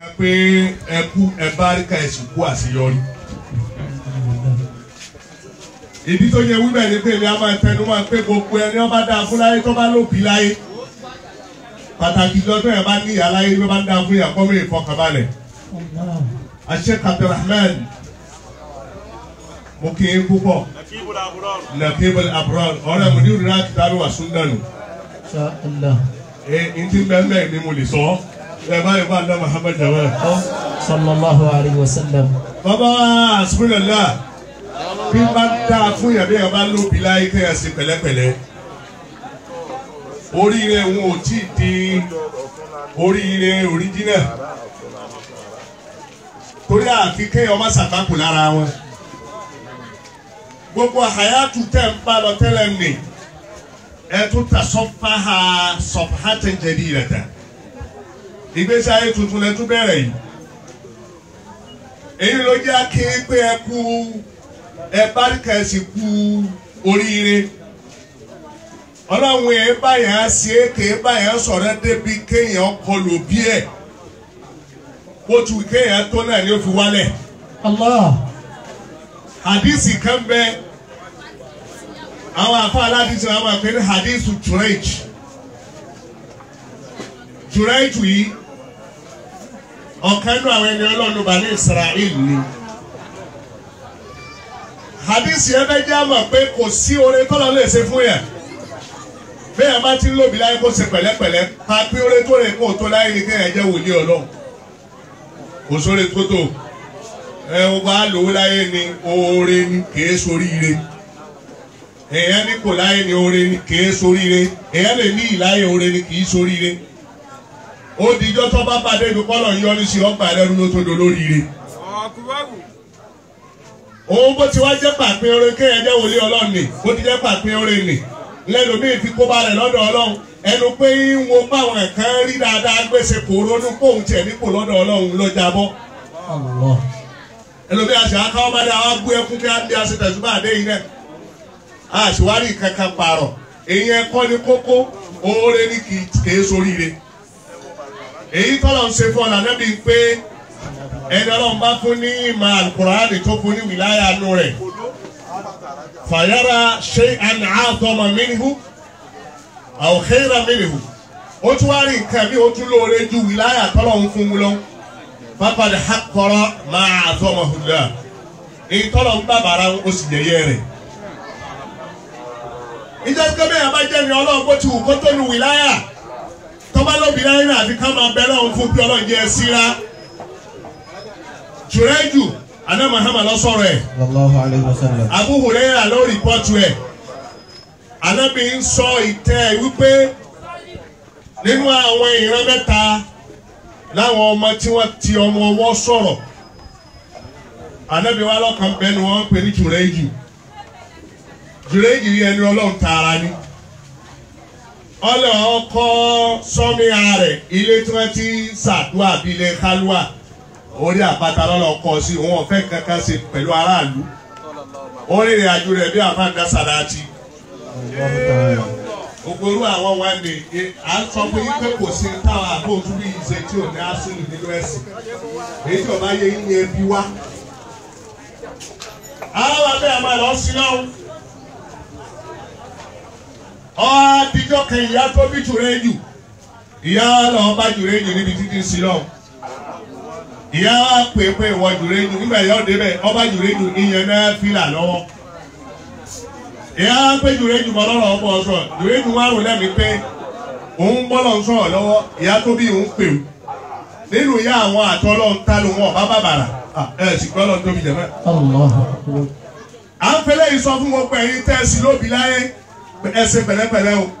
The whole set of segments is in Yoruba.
pé ẹkú ẹbáríkà ẹsùn kú àṣeyọrí. ìdí tó yẹ wíbẹ̀ ni pé èmi á máa tẹnu máa pé gbogbo ẹni ọba dáa fún láyé tó bá lóbi láyé pàtàkì lọ́dọ̀ ẹ̀ bá ní ìyá láyé tó bá dáa fún ìyá kọ́mí ìfọkànbalẹ̀. àṣẹ Abdulrahman mo kì í púpọ̀ nàkébẹ̀lì àbúrò ọ̀rẹ́ mo ní ìrora àti dárò wà súndànù. ẹ ntí bẹ́ẹ̀ bẹ́ẹ̀ ni mo lè sọ ọ́ ẹ báyìí bá dá Muhammad jawab. sallallahu alayhi wa sallam. bàbá asúnlẹ̀lá bí bá dá fún yàrá yàrá bá lóbi láyé kẹ́yà sí pẹ̀lẹ́pẹ̀lẹ́ oríire wọn ò tí ì di oríire òríjínà torí àfi kéèyàn má ṣàgbákò lára wọn gbogbo àyàtú tẹ̀ ń bá lọ tẹ́lẹ̀ nì ẹ tún ta sọ́fàá sọ́fàá tẹ̀ ń jẹ́ bí rẹ̀ tẹ̀ ìgbésí ayé tuntun lẹ tún bẹ̀rẹ̀ yìí èyí ló jẹ́ akéwì pé ẹ kú ẹ báríkà ẹ sì kú oríire ọlọ́run ẹ báyà ṣe é ké báyà sọ̀rọ̀ débi kéèyàn kọlù bí ẹ̀ bó tu kéèyàn tó náà ni ó fi wálẹ̀ Allah. hadisi kan bẹ àwọn afọ aládìsí wọn máa pè ní hadisi Jurayj Jurayj yìí ọ̀kan nínú àwọn ẹni ọlọ́run bá ní Israel ni hadisi yẹn bẹ jẹ́ àmọ̀ pé kò sí oore tọ́lọ́ lè ṣe fún yẹn bẹ́ẹ̀ bá ti ń lòbí láyé kó ṣe pẹ̀lẹ́pẹ̀lẹ́ pa pé oore tó lè kó tó láyé ni kéèyàn jẹ́ wòlíì ọlọ́run kò sóore tó tó ẹ o bá lòó láyé ni oore ni kìí soríire èèyàn ní kò láyé ni oore ni kìí soríire èèyàn lè ní ìláyé oore ni kìí soríire ó dijọ́ tó bá bàdé ibi kọ́lọ̀ ń yọrí sí ọgbà ẹlẹ́rú ló tó do lóríire. òun bó ti wá jẹ́ pàpín oore kéèyàn jẹ́ wòlíì ọlọ́run ni bó ti jẹ́ pàpín oore ni lẹ́nu míì fi kó ba rẹ̀ lọ́dọ̀ ọlọ́run ẹnu pé ń wo báwọn ẹ̀kan rí dáadáa gbèsè kò ronú kóhun tiẹ̀ nípò lọ́dọ̀ ọlọ́run ló jábọ́ Allah. ẹlòmíì àti akáwọ́ bá dá wá gbé ẹkún kí á bí a ṣe tẹ̀síwá àdé yìí náà àṣìwárí kankan pààrọ̀ èyí ẹ̀kọ́ ni kókó oore ní kì í soríire èyí tọ́lọ̀ ń ṣe fún ọ̀nà níbi pé ẹni ọlọ́run bá fún ní ìmọ̀ àlùkùránì tó fún ní wìláyà nù rẹ̀ fàyàrà ṣé àná àtọmọ mínú àwòkéèrà mínú ó tún wá rí nǹkan bí ó tún lóore ju wìláyà tọ́lọ̀ ń fún un lọ fapadi hakọrọ máa àtọmọ hùdà èyí tọ́lọ̀ ń bàbàrà ó sì yẹyẹ rẹ̀ ìjọ tó bẹ́ẹ̀ bá jẹ́ ni ọlọ́run bó ti wù kó tó nu wìláyà tọ́ba lóbi láyé náà àfi ká máa bẹ lọ́run fún bí ọlọ́run jẹ́ síra jùrẹ́jù aná mahama lọ sọ̀rọ̀ ẹ̀ sallallahu alayhi wa sallam. Abu Hurairah ló rìpọ́tù ẹ̀ anábì ń sọ ìtẹ́ wípé nínú àwọn ìran mẹ́ta láwọn ọmọ tí wọ́n ti ọmọ ọwọ́ sọ̀rọ̀ anábì wa lọ́kàn bẹ́ẹ̀ ni wọ́n ń pè ní jùrẹ́jù jùrẹ́jù yẹn ni ọlọ́run tààrà ni ọlọ́ ọkọ sọ́míà rẹ̀ ilé tí wọ́n ti ṣàdúrà bí ilé kálúà orí àpáta lọ́lọ́ kọ́ sí òun ọ̀fẹ́ kankan ṣe pẹ̀lú aráàlú orí ìrìn àjò rẹ̀ bí àfáàdá sàdáàtì ògbóró àwọn wa ní à ń sọ pé pé kò sí táwọn àbóòtú bí ìṣe tí ò ní asúlù nínú ẹ̀sìn èyí tí ọba yẹ yín yẹn bí wá. àwọn abẹ́ àmọ́ ẹ̀ lọ sí náà ọ́ adijọ́ kan ìyá tó bí jùrẹ́jù ìyá lọ́ọ́ bá jùrẹ́jù níbi títí sí náà ìyá wa pè pé ìwọ jùrẹ́jù nígbà yọ débẹ̀ ọba jùrẹ́jù ìyẹn náà fìlà lọ́wọ́ ìyá wa pé jùrẹ́jù bọ́ lọ́rọ̀ ọmọ ọ̀sọ̀ jùrẹ́jù wa rò lẹ́mi pé òun bọ́lọ̀ ń sọ̀rọ̀ lọ́wọ́ ìyá tó bí òun pè ó nínú ìyá àwọn àtọ́lọ́ ń tánu wọn ọba bàbàrà ẹ sì gbọ́ lọ́n tóbi jẹ̀mọ́. Allah. à ń fẹlẹ́ yìí sọ fún gbogbo ẹ̀yin tẹ́sí lóbi láyé ẹ ṣe pẹ̀lẹ́pẹ̀lẹ́ o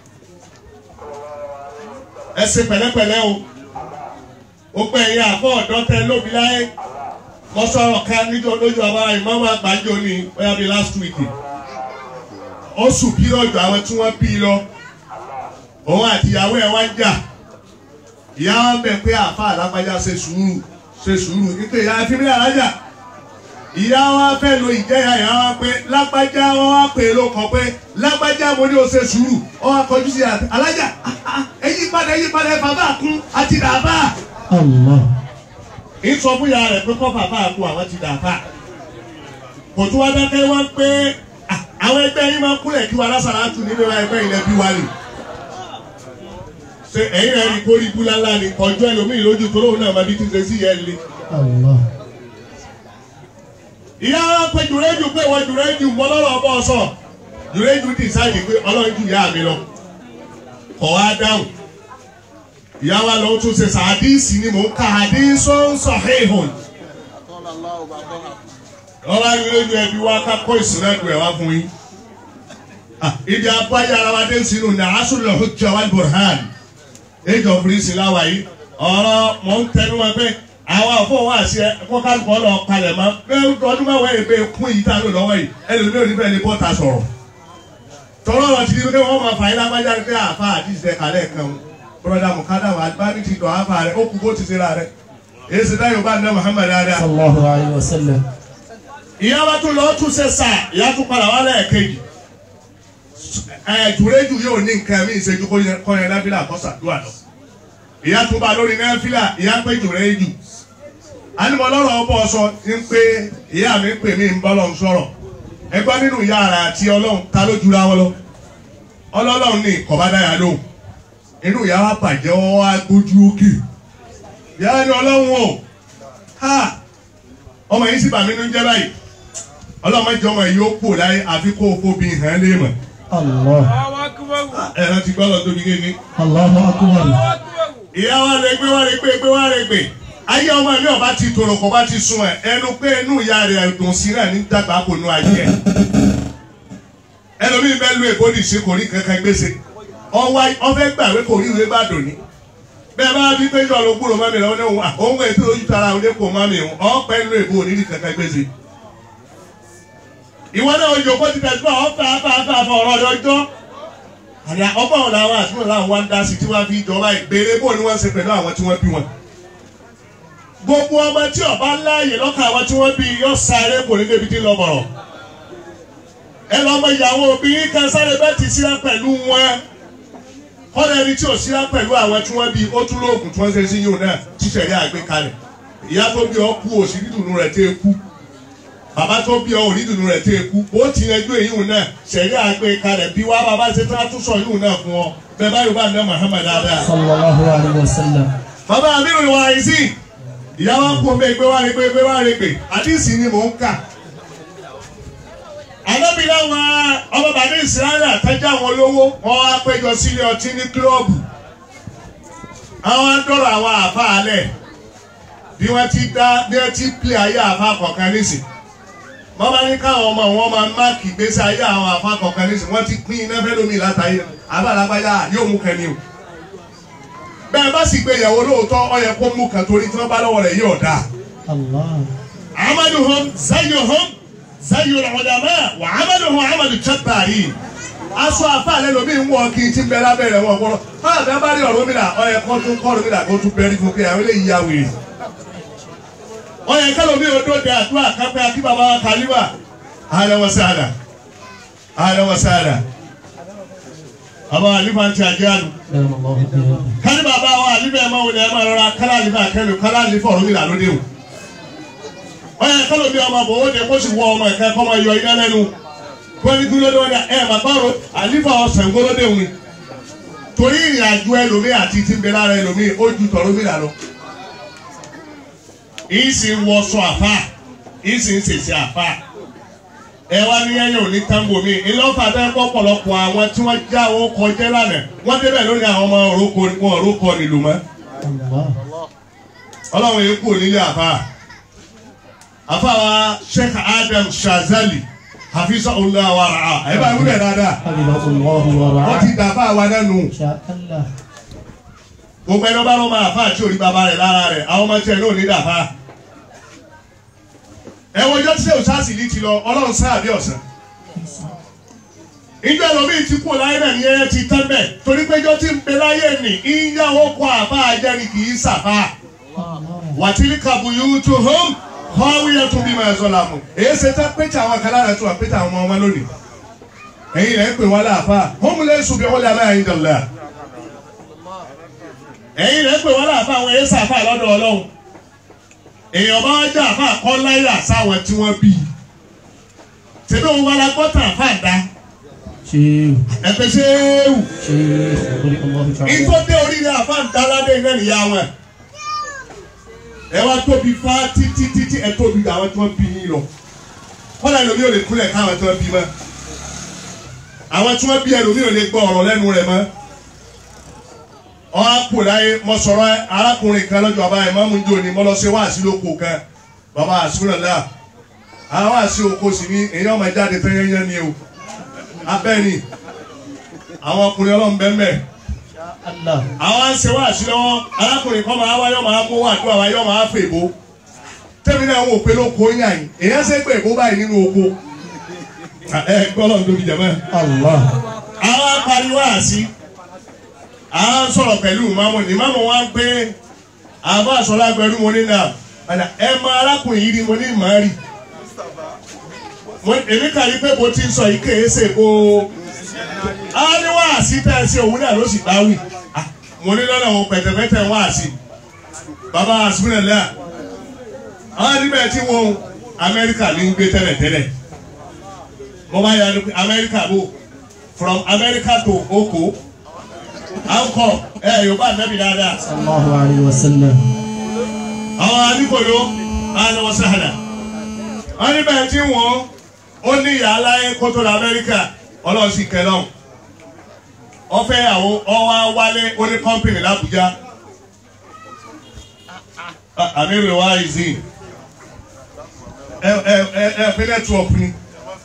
ẹ ṣe pẹ̀lẹ́pẹ̀lẹ́ o gbogbo ẹ̀yin àbọ̀ ọ̀dọ́ tẹ lóbi láyé mo sọ̀rọ̀ ká níjọ́ lójú ọba ìmọ̀mọ́ àgbájọ ni bóyá bíi last week oṣù pírọ̀jù àwọn tí wọ́n bí lọ òun àti ìyàwó ẹ̀ wá ń jà ìyá wa ń bẹ̀ pé àfa àlágbájá ṣe sùúrù ṣe sùúrù nípa ìyá ẹ̀fínlẹ̀ alájà ìyá wa fẹ́ lo ìjẹ́yà ìyá wa pé lágbájá wọn wá pè é ló kàn pé lágbájá mo ní o ṣe sùúrù ọ wá kọjú sí alájà ẹyí padà ẹyí padà ẹ bàbá kún àti dàbà Allah. ń sọ fún ìyá rẹ̀ pé kọ́ bàbá àkú àwọn ti dà fà kò tún wá dákẹ́ wá pé "Ah, àwọn ẹgbẹ́ yín máa kúlẹ̀ kí wa lásàrà tù nínú ẹgbẹ́ ilẹ̀ bí wá lè ṣe ẹ̀yin rẹ̀ rí kórìí búlálá ni ọjọ́ ẹlòmíì lójú tó lóun náà máa bí tí ń ṣe sí yẹn lé Allah. ìyá wa pé jùrẹ́jù pé wọ́n jùrẹ́jù mọ́ lọ́rọ̀ ọbọ̀ sọ jùrẹ́jù dìsáìdì pé ọlọ́run ju ìyá mi lọ kọ̀ wá dáhùn ìyá wa lọ tún ṣe sàdíìsì ni mò ń ka àdínsó ń sọ hẹ́hùn ọba jùrẹ́jù ẹbí wa ká kó ìsìnrẹ́dù ẹ̀ wá fún yín Ah, ibi abájá ara wa dé sínú ní asúlọ̀ hujja wal burhan age of reason láwa yìí ọ̀rọ̀ mọ̀ ń tẹnu wọn pé àwọn àfọwọ́ wá sí ẹ kó kálukọ́ lọ kalẹ̀ mọ́ bẹ́ẹ̀ ọdún mẹ́wàá yìí bẹ́ẹ̀ kún yìí tá a lò lọ́wọ́ yìí ẹlòmíì ò ní bẹ́ẹ̀ lè bọ́ ta sọ̀rọ̀ tọ́lọ́ ọ̀rọ̀ ti di pé wọ́n máa fà yín lágbájá pé àfa àdìsí ẹ̀ kálẹ̀ kan o broda mukada wa albani ti dọ̀ àfa rẹ̀ ó kú bó ti ṣe ra rẹ̀ èyí ṣe dáyọ̀ bá ní Muhammad dáadáa Sallallahu alayhi wa sallam. ìyá wa tún lọ tún ṣe sà ìyá tún padà wá lẹ́ẹ̀kejì ẹ jùrẹ́jù yóò ní nǹkan mi ìṣẹ́jú kọ́ yẹn náfìlà kọ́sàdúrà lọ ìyá tún bá lórí náfìlà ìyá pé jùrẹ́jù ànìmọ̀ lọ́rọ̀ ọbọ̀ sọ ń pé ìyá mi ń pè mí ń bọ́lọ̀ ń sọ̀rọ̀ ẹgbẹ́ nínú ìyá ara àti ọlọ́run ta ló jura wọn lọ ọlọ́run ní kọ̀bádáyà lóhùn inú ìyá wa bàjẹ́ wọn wá gbójú òkè ìyá ni ọlọ́run o ha ọmọ yìí sì bà mí nínú jẹ́ báyìí ọlọ́mọdé ọmọ yìí ó kú láyé àfi kó o kó bí hàn lé mọ̀ Allah. ẹ̀rọ ti gbọ́ lọ tóbi kéke. Allahu akbar. ìyá wa lè gbé wa lè gbé gbé wa lè gbé ayé ọmọ mi ọba ti tòrò kò bá ti sun ẹ ẹnu pé inú ìyá rẹ dùn sí náà ní dàgbà kò nu ayé ẹ ẹlòmíín bẹ́ẹ̀ lu èbó nìṣe kò rí kankan gbèsè ọwọ́ ọfẹ́ gbàwé kò rí ìwé bá dòní bẹ́ẹ̀ bá bí péjọ ló kúrò mọ́mi lọ́wọ́ ní òun àwọn ohun ètò ojú tara òun lẹ́kọ̀ọ́ mọ́mi òun ọ̀pẹ́ lu èbó ní rí kankan gbèsè ìwọ náà ojú kó ti tẹ̀síwá ọ̀fẹ́ afáfá afọ ọ̀rọ̀ ọjọ́ àdá ọgbà wọn làwọn àtúntò làwọn wá ń dá sí tí wọ́n fi jọba ìgbèrè bò ní wọ́n ṣe pẹ̀lú àwọn tí wọ́n bí wọn. gbogbo ọmọ tí ọba láàyè lọ́kàn àwọn tí wọ́n bí yọ sáré kò ní débi tí ń lọ bọ̀rọ̀. ẹ lọ mọ ìyàwó obìnrin kan sáré bẹ́ẹ̀ ti síra pẹ̀lú wọn. kọ́dà ẹni tí ò síra pẹ̀lú àwọn tí wọ́n bí ó tún lóògùn tí wọ́n ṣe sí yóò náà tíṣẹ̀rí àgbékalẹ̀. ìyá tó bí ọ kú òsì dídùnú rẹ̀ tẹ́ kú bàbá tó bí ọ òní dùnú rẹ̀ tẹ́ kú ó ti yanjú èyí náà sẹ̀rí àgbẹ̀ kalẹ̀ bí wá bàbá ṣe tó tún sọ yìí náà fún ọ bẹ́ẹ̀ báyìí bá ní Muhammad dáadáa. Sallallahu alayhi wa sallam. bàbá abiru wa yìí sí ìyá wa kú omi ẹgbẹ́ wa rẹ pé ẹgbẹ́ wa rẹ pé àdìsí ni mò ń kà. alábìlá wa ọmọ bàbá ìsirayà tẹ́jà wọn lówó wọn wá péjọ sílé ọtí ní kílọ̀bù àwọn adọ́rọ̀ àwọn àfa alẹ̀ bí wọ́n ti dá bí wọ́n ti pè ayé àfa kọ̀ọ̀kan nísìnyí wọ́n bá ní káwọn ọmọ wọn máa máàkì gbèsè ayé àwọn afákọ̀ọ́kan ní sìn wọ́n ti pín iná fẹ́ lómi látàyè abálágbáyà yóò mú kẹ́ni o. bẹ́ẹ̀ bá sì gbé ìyàwó lóòótọ́ ó yẹ kó mú kan torí tí wọ́n bá lọ́wọ́ rẹ̀ yóò dáa. Allah. amaduhum zayyuhum zayyul ulama wà amaduhum amadu chattari. aṣọ àfàlẹ́ lomi ń wọ kí n ti bẹ lábẹ́rẹ́ wọn kọ́ ọ́ bẹ́ẹ̀ bá rí ọ̀rọ̀ mi là ó yẹ kó tún kọ́ ọ̀rọ̀ mi là kó tún bẹ́ẹ̀ rí fún kí àwọn eléyìí yá wèrè wọ́n yẹ kálọ̀ mi ò dóde àdúrà kápẹ́ akí baba wa kàlíwà ahlan wa sahlan ahlan wa sahlan baba wa alifa ti àjẹ́ àlù Dama Allahu bihi. kálí baba wa alifa ẹ̀ máa wọlé ẹ̀ máa rọra kálá alifa akẹ́lu kálá alifa ọ̀rọ̀ mi là lóde o wọ́n yẹ kálọ̀ mi ọmọ bò ó de kó sì wọ ọmọ ẹ̀ka kọ́ máa yọ iná lẹ́nu wọ́n ní dúró lọ́wọ́ ẹ̀ máa bá alifa ọ̀sẹ̀ ńgọ́lódé òun torí ìrìn àjò ẹlòmíì àti ti ń bẹ lára ẹlòmíì ó ju tọ̀rọ̀ mi là lọ ìsì ń wọṣọ àfà ìsì ń ṣèṣe àfà ẹ wá ní ẹyẹ òní tambo mi ìlọ́fà bẹ́ẹ̀ kọ́ pọ̀lọpọ̀ àwọn tí wọ́n já owó kọjá lánàá wọ́n débẹ̀ lónìí àwọn ọmọ òrókò wọn òrókò nílùú mọ́ Allah. ọlọ́run yìí kú nílé àfà àfà wa Sheikh Adam Shazali hafizahullah wa ra'a ẹ bá wúlẹ̀ dáadáa Hafidhahullahu wa wọ́n ra'ah. ti dàfà wa nánu Insha Allah. gbogbo ẹni bá lọ́mọ àfà àti orí bàbá rẹ̀ lára rẹ̀ àwọn ọmọ tiẹ̀ náà ní dàfà ẹ wọjọ́ tí sèwọ́n sáàsì ní ti lọ ọlọ́run sáà bí ọ̀sán ìjọ ẹlòmíì ti kú láyé náà ní ẹyẹ ti tán bẹ́ẹ̀ torí pé ìjọ tí ń bẹ láyé nì ìyàwó kọ àbá ajẹ́ni kì í sàfà Allah. wàtílì kàbùyù tó hóm kọ́wéyẹ tó bí máa sọ̀lá mu èyí ṣe tán pété àwọn kan lára tó wà pété àwọn ọmọ lónìí ẹ̀yin lẹ́ ń pè wọ́n láàfà hóm lẹ́ sùn bí wọ́n lé aláya dọ̀là ẹ̀yin lẹ́ ń pè wọ́n láàfà àwọn èyí sàfà lọ́dọ̀ ọlọ́run èèyàn bá wá jà àfa kọ́ láyà sáwọn tí wọ́n bí i tẹ̀lé òun wá la gbọ́ tàn àfa dá شيخ ẹ̀fẹ̀ ṣéwù شيخ بارك الله تعالى ìtọ́ dé oríire àfa ń dáládé iná nìyá wọn ẹ wá tóbi fá títí títí ẹ tóbi àwọn tí wọ́n bí yín lọ kọ́lá ẹlòmíì ò lè kúnlẹ̀ káwọn tí wọ́n bí mọ́ àwọn tí wọ́n bí ẹlòmíì ò lè gbọ́ ọ̀rọ̀ lẹ́nu rẹ̀ mọ́ ọ̀hún àpò láyé mo sọ̀rọ̀ arákùnrin kan lọ́jọ́ bàbá ẹ̀ mọ́mú jò ní mo lọ ṣe wáàsí lóko kan bàbá àṣúrò náà àwọn wáàsí oko sì ní èèyàn máa jáde tẹ́yẹ́yẹ́ ni o abẹ́ni àwọn ọkùnrin ọlọ́run bẹ́ẹ̀ mẹ́ẹ̀ الله àwọn ń ṣe wáàsí lọ́wọ́ arákùnrin kan máa wáyọ́ máa kó wà tó àwọn ayọ́ máa fè bó tẹ́mi náà ń wò pé lóko yín àyìn èèyàn ṣe pé èbó báyìí nínú oko ẹ gbọ́dọ̀ ń tóbi jẹ̀mọ́ الله àwọn apariwo àṣì àwọn sọ̀rọ̀ pẹ̀lú ìmáàmù ní ìmáàmù wa ń pé àbá àṣọlá gbẹrú mo ní náà padà ẹ mọ arákùnrin yìí ni mo ní màá rì Mo- èmi kà ní pé bó ti ń sọ yìí kéé ṣe kó àwọn ní wáàsí tẹ́ ẹ ṣe òun náà ló sì bá wì Ah, mo ní lọ́nà òun pẹ̀tẹ̀pẹ̀tẹ̀ wáàsí bàbá àṣùnà lẹ́à àwọn níbẹ̀ tí wọ́n Amẹ́ríkà ní ń gbé tẹ́lẹ̀tẹ́lẹ̀ mo bá yà ni pé Amẹ́ríkà bò from America to Oko ankọ ẹ Yorùbá nẹ́bi dáadáa صلى الله عليه وسلم àwọn aníkòyó àwọn sàhàdà wọn níbẹ̀ tí wọ́n ó ní ìyá aláyé kótó la Amẹ́ríkà ọlọ́sìn kẹlọ́n ọfẹ́ àwọn ọwọ́ wálé ó ní kọ́mpìnì l'Abuja àmì wa ìzìn ẹ ẹ ẹ ẹ fi network ni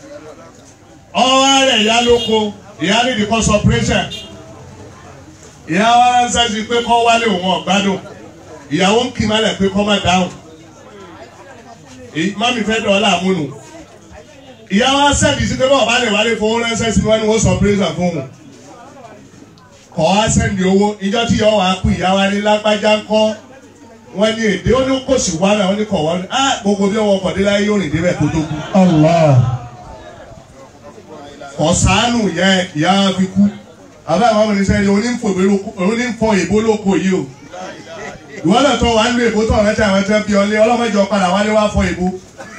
ọwọ́ rẹ̀ ìyá lóko ìyá nídìí kọ́ suppression ìyá wa ránṣẹ́ sí pé kọ́ wálé òun ọ̀gbádùn ìyàwó ń kì í malẹ̀ pé kọ́ má dáhùn èyí mami fẹ́ dọ̀ọ́lá àmúnu ìyá wa sẹ́ẹ̀dì sí pé bọ́ọ̀ bá lè wálé fowó ránṣẹ́ sí wọn ni wọ́n suppression fún un kọ́ wa sẹ́ẹ̀dì owó ìjọ tí ìyá wa kú ìyá wa ní lágbájá ń kọ́ wọ́n ní èdè ó ní kò sí wá náà wọ́n ní kọ̀ wọ́n ní á gbogbo bí wọ́n kọ̀ dé láyé yóò rìn débẹ̀ kó tó kú الله ọ̀sánù yẹ ìyá wa fi kú àbá àwọn ọmọ nìṣẹ́ ni onífọ̀ èbó lóko yìí o ìwọ́n náà tó wà ń lo èbó tó ọ̀rẹ́ tí àwọn ẹ̀tẹ́ bí ọlé ọlọ́mọdé padà wálé wá fọ èbó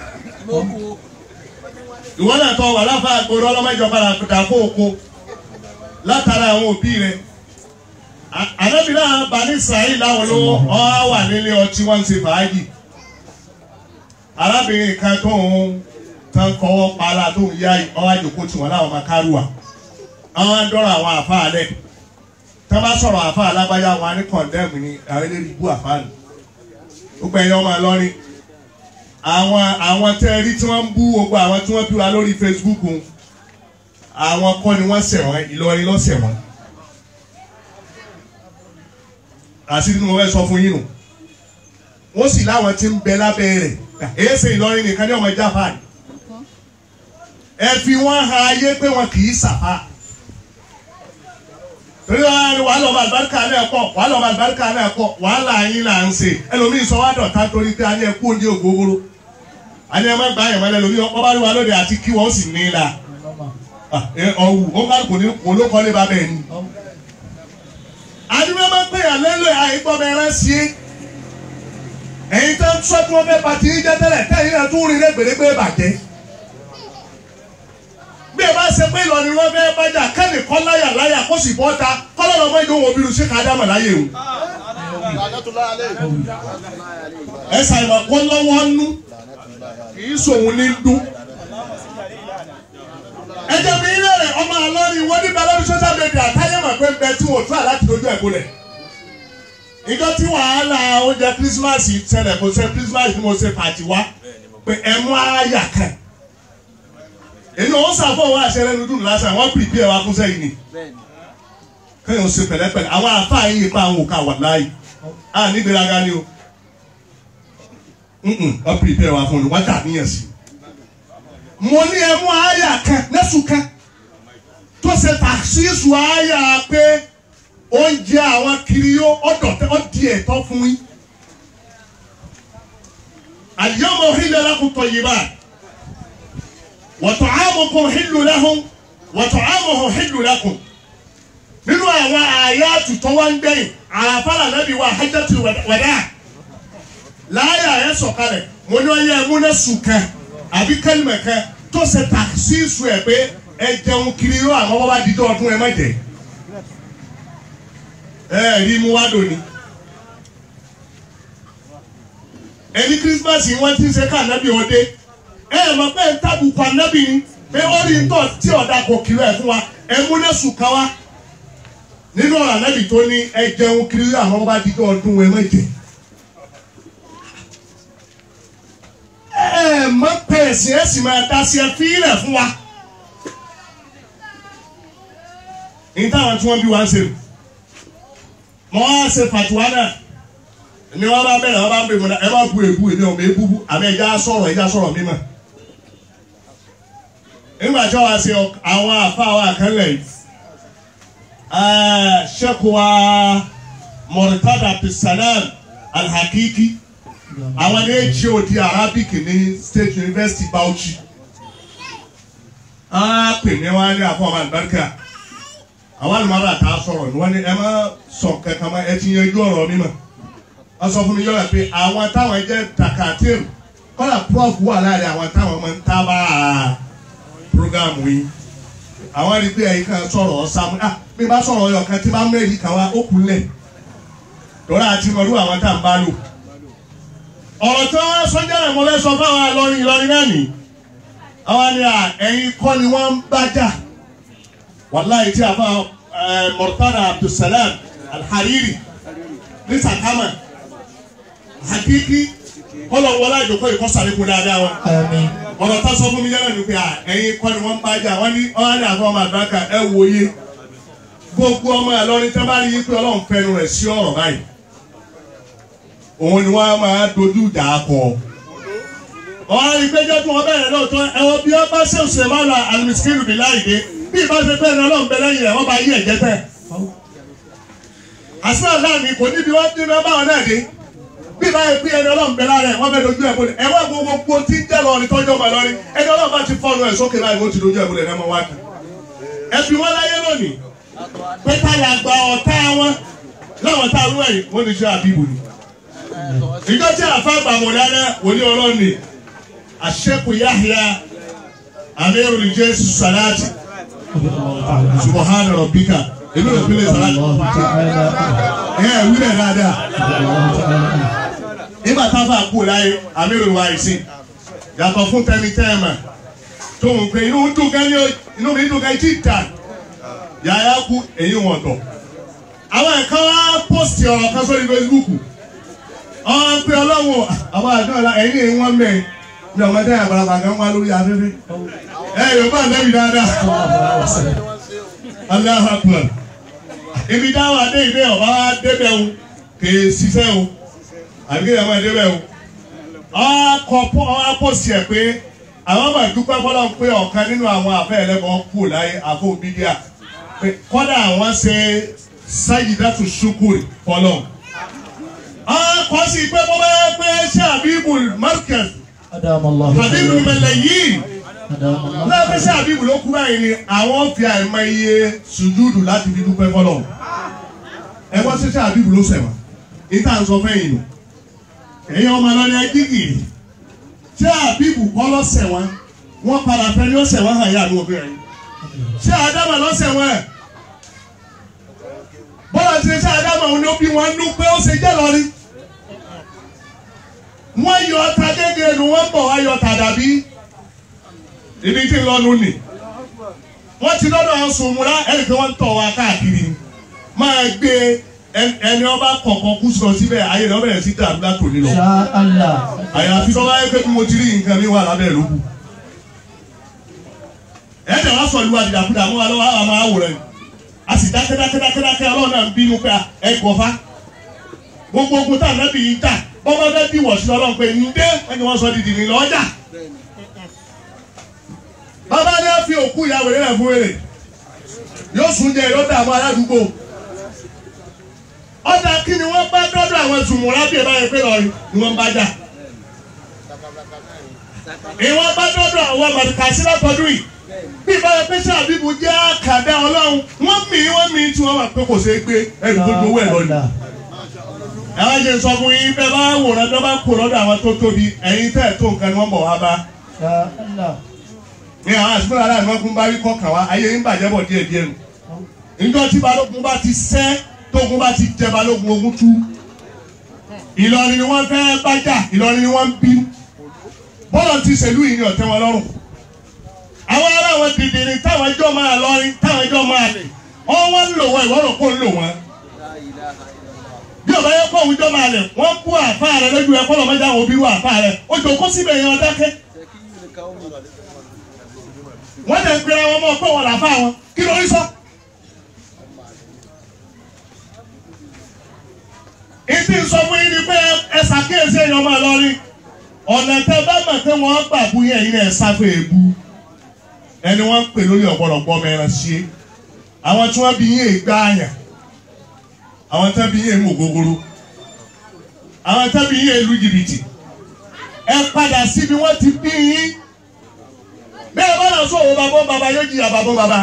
ìwọ́n náà tó wà láfa àgbòrò ọlọ́mọdé padà dà fún oko látara àwọn òbí rẹ̀ ànábì náà bá ní sàáyì láwọn ló ọ́ wà nílé ọtí wọ́n ń ṣe fàájì arábìnrin kan tó ń tán kọ́wọ́ pààlà tó ń yá ọwọ́ àjòkó tiwọn láwọn máa kárùwà àwọn á dọ́rọ̀ àwọn àfáà lẹ̀ tá a bá sọ̀rọ̀ àfáà lágbájá wọn á ní kọ̀ndẹ́mù ni àwọn eléyìí bú àfáà nù gbogbo ẹ̀yọ́ máa lọ́rin àwọn àwọn tẹ́ rí tí wọ́n ń bú gbogbo àwọn tí wọ́n bí wa lórí Facebook ń àwọn kọ́ ni wọ́n ṣẹ̀ wọ́n Ìlọrin ló ṣẹ̀ wọ́n àṣírí ni mo fẹ́ sọ fún yín nù wọ́n sì láwọn tí ń bẹ lábẹ́ rẹ̀ èyí ṣe Ìlọrin nìkan ní ọmọ ìjà fáàlì ẹ fi wọn ha ayé pé wọn kì í sàfà torí wàá lọ bá àlùbáríkà náà pọ̀ wàá lọ bá àlùbáríkà náà pọ̀ wàhálà yín là ń ṣe ẹlòmíín sọ wá dọ̀tá torí pé a ní ẹkú oúnjẹ ògógóró a ní ẹ má gbá yẹn mọ́lẹ̀ lómi ọkọ bá rí wa lóde àti kí wọ́n sì ní í la ọ̀wù ó bá kò ní kò ló kọ́lé bá bẹ́ẹ̀ ni. àdúgbò máa ń pè yàn lélẹ̀ àìgbọ́ bẹ́ẹ̀ sí i ẹ̀yin tó ń sọ tí wọ́n fẹ́ pàtí yín jẹ́ tẹ́lẹ̀ tẹ́yìn náà tún rí lẹ́gbẹ̀lẹ́gbẹ̀ bàjẹ́ bí ẹ bá ṣe pé Ìlọrin wọn fẹ́ bájà kẹ́ni kọ́ láyà láyà kó sì bọ́ ta kọ́lọ́rọ̀ ọmọ ìdó wọn obìnrin ṣe ká dámọ̀ láyé o. ẹ ṣàìmọ̀ kó lọ́wọ́ nú kì í sòun ní dún. ẹ jẹ́ mi ilé rẹ̀ ọmọ àlọ́rin wọ́n nígbà lórí social media táyé mọ̀ pé bẹ́ẹ̀ tí wọ́n tún àláti dojú ẹ̀ bolẹ̀. ìjọ tí wàhálà oúnjẹ kírísímàsì ṣẹlẹ̀ kò ṣe kírísímàsì tí mo ṣe pàtì wá pé ẹ mú àyà kan èyí wọn sàfọ wọn àṣẹrẹ ní dùn lásán wọn pìrìpì ẹ wá fún sẹ́yìn ni kéèyàn ó ṣe pẹ̀lẹ́pẹ̀lẹ́ àwọn àfáà yìí ipa àwọn òkà wà láàyè à ní ìgbéraga ni o wọn pìrìpì ẹ wá fún mi wọn dà níyàn sí. mo ní ẹ mú àyà kan lẹ́sùn kan tó ṣe tàṣíṣù àyà pé oúnjẹ àwọn kiri yó ọ̀dọ̀ ọ̀dì ẹ̀tọ́ fún yín. al-yawma uhilla lakum tayyibat. وطعامكم حل لهم وطعامهم حل لكم nínú àwọn àyàtù tó wá ń gbẹ̀yìn àràfàlà nàbí wa hajjatul wada láyà ẹ ẹ̀ sọ̀kalẹ̀ mo ní ọyẹ ẹ̀múnẹ́ sùn kan àbí kẹ́lìmẹ̀ kan tó ṣe tàkìsí sùn ẹ̀ pé ẹ jẹun kiri yóò àwọn bàbá dídọ́ ọdún ẹ má jẹ ẹ rí mu wá dòní ẹni kírísímàsì wọn ti ń ṣe ká ànábì òde ẹ ẹ mọ̀ pé ń tàbùkù ànábì ni pé ó rí ntọ́ tí ọ̀dà kò kiri ẹ̀ fún wa ẹ múnẹ́ sùn kan wá nínú ọ̀rọ̀ ànábì tó ní ẹ jẹun kiri àwọn bàbá dídọ́ ọdún ẹ má jẹ. ẹ mọ pẹ̀sì ẹ sì máa dá sí ẹ fílẹ̀ fún wa. ní táwọn tí wọ́n bí wá ń ṣe mọ́ á ṣe fàtúwá náà ni wọ́n bá bẹ̀rẹ̀ wọ́n bá bẹ̀rẹ̀ mọ́ra ẹ bá bu èbú èmi ọ̀mọ̀ èbú bú àmì ẹ̀já sọ̀rọ̀ ẹ̀já sọ̀rọ̀ mímọ̀. nígbà tí wọ́n ṣe àwọn àfa àwọn àkànlẹ̀ yìí ṣẹ́kù wa Murtada Abdulsalam Alhakiki àwọn ní HOD Arabic ní State University Bauchi á pè ní wọn ní àfọ ọmọ àlùbáríkà àwọn àlùmọ́rà tá a sọ̀rọ̀ ní wọ́n ní ẹ má sọ kankan mọ́ ẹ ti yanjú ọ̀rọ̀ mi mọ́ wọ́n sọ fún mi yọ̀rọ̀ pé àwọn táwọn jẹ́ takatir kọ́lá prof wà láàrin àwọn táwọn máa ń tábà program yìí àwọn rí pé ẹ̀yin kan sọ̀rọ̀ ọ̀sàmù ah bí bá sọ̀rọ̀ ọyọ̀ kan tí bá mẹ́rin kan wá ó kú lẹ̀ lọ́la àti mọ̀lú àwọn tá à ń bá lò ọ̀rọ̀ tí wọ́n sọ́jà rẹ̀ mo fẹ́ sọ fáwọn Ìlọrin Ìlọrin náà nì àwọn ni à ẹ̀yin kọ́ ni wọ́n ń bá jà wàláyé tí a fọ Murtada Abdulsalam Alhariri ní Sakama hakiki kọlọ wọlé àjòkó ìkọsàlẹkùn dáadáa wọn Àmín. ọ̀rọ̀ tá sọ fún mi yára ni pé à ẹ̀yin kọ́ ni wọ́n ń bá jà wọ́n ní ọ̀hán ní àfọ ọmọ àgbàkà ẹ wòye gbogbo ọmọ Ìlọrin tí wọ́n bá rí yí pé Ọlọ́run fẹnu rẹ̀ sí ọ̀rọ̀ báyìí òun ni wọ́n máa dojú ìjà kọ. ọ̀rọ̀ ìgbẹ́jọ́ tí wọ́n bẹ̀rẹ̀ lóòótọ́ ẹ̀wọ̀n bí wọ́n bá ṣe òṣèlú máa la alimiskiru bí láìdé bí ìbá ṣe bẹ́ẹ̀ ni Ọlọ́run bẹ lẹ́yìn rẹ̀ wọ́n bá yí ẹ̀jẹ̀ tẹ̀. àṣìlá láàmì kò níbi wọ́n dín náà báwọn náà dé bí ìbá yẹ pé ẹni Ọlọ́run bẹ lára ẹ̀ wọ́n bẹ dojú ẹ̀ bolẹ̀ ẹ̀wọ̀n gbogbo tí ń jẹ́ lọ́ọ̀rì tọ́jọ́ mọ̀ lọ́rí ẹni Ọlọ́run bá ti fọ́nu ẹ̀ sókè láì wọ́n ti dojú ẹ̀ bolẹ̀ náà mọ́ wá kí. ẹ̀fì wọn láyé lónìí pé táyà gba ọ̀tá wọn láwọn tá a rú ẹ̀yìn wọ́n ní ṣe àbíbù ni ìjọ tí àfa gbàmọ̀dáná wòlíì ọlọ́ọ̀ni àṣẹ́kù Yahya amírù jésù sàláàtì subahana rabbika èmi ò gbélé sàláàtì الله تعالى ẹ ẹ wílẹ̀ dáadáa الله تعالى nígbà táfà kú láyé amírù wa ìsìn yàtọ̀ fún tẹni tẹ́ẹ̀mà tó ń pè inú dùn gan ni ó inú mi dùn gan tí tà yàrá kú èyí wọn tọ̀ àwọn ẹ̀ka wá pọ́sìtì ọ̀rọ̀ kan sórí Facebook ọ̀hún pé ọlọ́wọ́ àwọn àjọ ọ̀la ẹ̀yìn èyí wọ́n mẹ́ ní ọmọdé àgbàlagbà kan wá lórí afẹ́fẹ́ ẹ yorùbá lẹ́bi dáadáa Allahu Akbar ibi dáwà dé ìdé ọba wa débẹ̀ o kè é ṣiṣẹ́ o àbí kéèyàn máa débẹ̀ o ọkọ̀ ọ̀pọ̀sì ẹ̀ pé àwọn ọmọ ìdúpẹ́ fọlọ́ pé ọ̀kan nínú àwọn àfẹ́ ẹlẹ́bọn kù láyé àfọ̀ bídíà pé kọ́dà àwọn ṣe sáyidátù ṣukuri fọlọ́ ọkọ̀ sì pé bọ́ bá pé ṣé àbíbù markaz أدام الله àbíbù mẹlẹ yìí أدام الله lọ́pẹ́ sí àbíbù ló kú báyìí ni àwọn fi àìmọ iye sùjúdù láti fi dúpẹ́ fọlọ́ ẹ wọ́n ṣe ṣé àbíbù ló sẹ̀wọ̀n níta ń sọ fẹ́yìn nù ẹ̀yin ọmọ lọ́ni ẹjígìrì ṣé àbíbù kọ́ lọ́sẹ̀ wọn wọ́n padà fẹ́ ní ọ̀sẹ̀ wọn hàn yá àdúgbò bẹ́ẹ̀ ṣé àdámà lọ́sẹ̀ wọn ẹ̀ bọ́lá ti ṣe àdámà òun ló bí wọn nú pé ó ṣe jẹ́ lọ́rí wọ́n yọ ọta gẹ́gẹ́ nu wọ́n bọ̀ wá yọ ọta dàbí ibi tí ń lọ́nu nì wọ́n ti lọ́dọ̀ àwọn sùnmùrà ẹ̀rì pé wọ́n ń tọ̀ wá káàkiri máa gbé ẹn- ẹni ọba kọ̀ọ̀kan kú sọ síbẹ̀ ayé rẹ̀ ọbẹ̀rẹ̀ sí dàrú látòní lọ شاء الله àyàfi tó bá yẹ pé bí mo ti rí nǹkan mi wà lábẹ́ ló kù. ẹ jẹ́ wá sọ ìlú àdìdàkudà mọ́ wa lọ́wọ́ àwọn máa wòrán ni a sì dákẹ́ dákẹ́ dákẹ́ dákẹ́ ọlọ́run náà ń bínú pé ẹ gbọ́fá gbogbo ogun tá à nábì yìí jà bọ́mọ fẹ́ bí wọ̀ sí ọlọ́run pé ǹdé ẹni wọ́n sọ dìdì ní lọ́jà. bàbá ní a fi òkú ìyá wèrè rẹ̀ fún wèrè yóò sùn jẹ yóò dààmú aládùúgbò ọ̀dà kí ni wọ́n bá dọ́dọ̀ àwọn zùmùrà bí ẹ bá yẹ pé lọ́ọ̀rì ni wọ́n bá jà ìwọ́n bá dọ́dọ̀ àwọn àmàlùkàsí látọdún yìí bí ìbára pé sí àbíbu jẹ́ àkàdá ọlọ́run wọ́n mì í wọ́n mì í tí wọ́n wà pé kò ṣeé gbé ẹrù tó gbowó ẹ̀ lọ ni ẹ wá jẹ́ sọ fún yín bẹ́ẹ̀ bá wòran tó bá kó lọ́dọ̀ àwọn tó tóbi ẹ̀yin tẹ́ ẹ̀ tó nǹkan ni wọ́n bọ̀ wá bá Ya Allah. ní àwọn àsìkò aláàánú wọn kún bá rí kọkàn wá ayé yín bàjẹ́ bọ̀ díẹ̀ díẹ̀ nù níjọ́ tí balógun bá ti sẹ́ tógun bá ti jẹ balógun ogun tú Ìlọrin ni wọ́n fẹ́ bájà Ìlọrin ni wọ́n ń bínú bọ́lọ̀ ti ṣèlú yìí ni ọ̀tẹ́ wọn lọ́rùn àwọn ará wọn dìde ni táwọn ẹjọ́ máa lọrin táwọn ẹjọ́ máa lè wọ́n wọ́n ń lò wọ́n ìwọ́rọ̀ kó ń lò wọ́n bí ọba yẹ kó òwújọ́ máa lẹ̀ wọ́n kú àfa rẹ lójú ẹ kọ́lọ́ mẹ́ta àwọn obìnrin àfa rẹ ó jò kó síbẹ̀ yẹn ọ̀dákẹ́ wọ́n lè gbéra wọn mọ́ pé wọ́n là fà wọn kí ló rí sọ. ìdí sọ fún yín ni pé ẹ ṣàkíyèsí èèyàn máa lọ rí ọ̀nà tẹ bá mọ̀ pé wọ́n gbà bú yẹn yín ẹ̀ sáfẹ́ èbú ẹni wọ́n ń pè lórí ọ̀pọ̀lọpọ̀ mẹ́rin sí i àwọn tí wọ́n bí yín ègbá àyàn àwọn tí wọ́n bí yín èmú ògógóró àwọn tí wọ́n bí yín èlú jìbìtì ẹ padà síbi wọ́n ti bí yín bẹ́ẹ̀ bá lọ sọ̀rọ̀ bàbá bàbá yóò jìyà bàbá bàbá